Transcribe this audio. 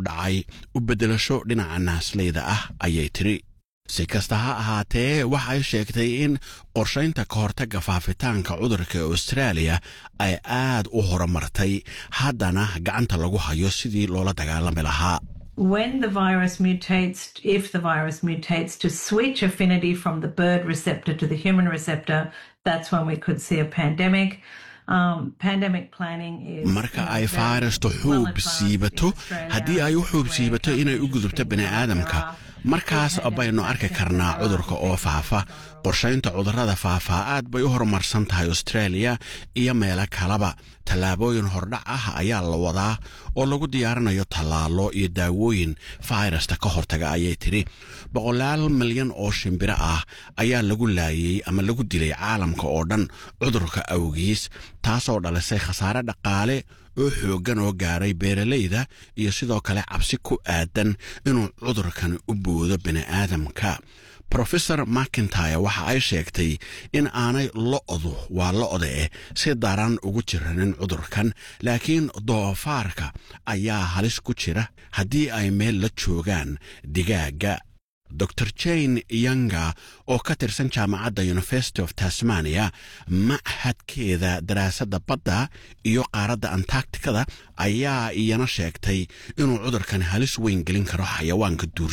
dhacay u beddelasho dhinaca naasleyda ah ayay tidhi si kasta ha ahaatee waxay sheegtay in qorshaynta ka hortagga faafitaanka cudurka austraaliya ay aad u horumartay haddana gacanta lagu hayo sidii loola dagaalami lahaa when the virus mutates, if the virus mutates to switch affinity from the bird receptor to the human receptor, that's when we could see a pandemic. Um, pandemic planning is marka ay fayrastu xuub siibato haddii ay u xuub siibato inay u gudubto bini'aadamka markaas baynu arki karnaa cudurka oo faafa qorshaynta cudurrada faafaa aad bay u horumarsan tahay australia iyo meelo kaleba tallaabooyin hordhac ah ayaa la wadaa oo lagu diyaarinayo tallaalo iyo daawooyin fayrasta ka hortaga ayay tidhi boqolaal milyan oo shimbiro ah ayaa lagu laayey ama lagu dilay caalamka oo dhan cudurka awgiis taasoo dhalisay khasaare dhaqaale oo xooggan oo gaaray beeralayda iyo sidoo kale cabsi ku aadan inuu cudurkan u boodo bini'aadamka rofesor macintyre waxa ay sheegtay in aanay lo'du waa lo'da eh si daran ugu jiranin cudurkan laakiin doofaarka ayaa halis ku jira haddii ay meel la joogaan digaagga dor jane yanga oo ka tirsan jaamacadda university of tasmania machadkeeda daraasadda badda iyo qaaradda antarcticada ayaa iyana sheegtay inuu cudurkan halis weyn gelin karo xayawaanka duur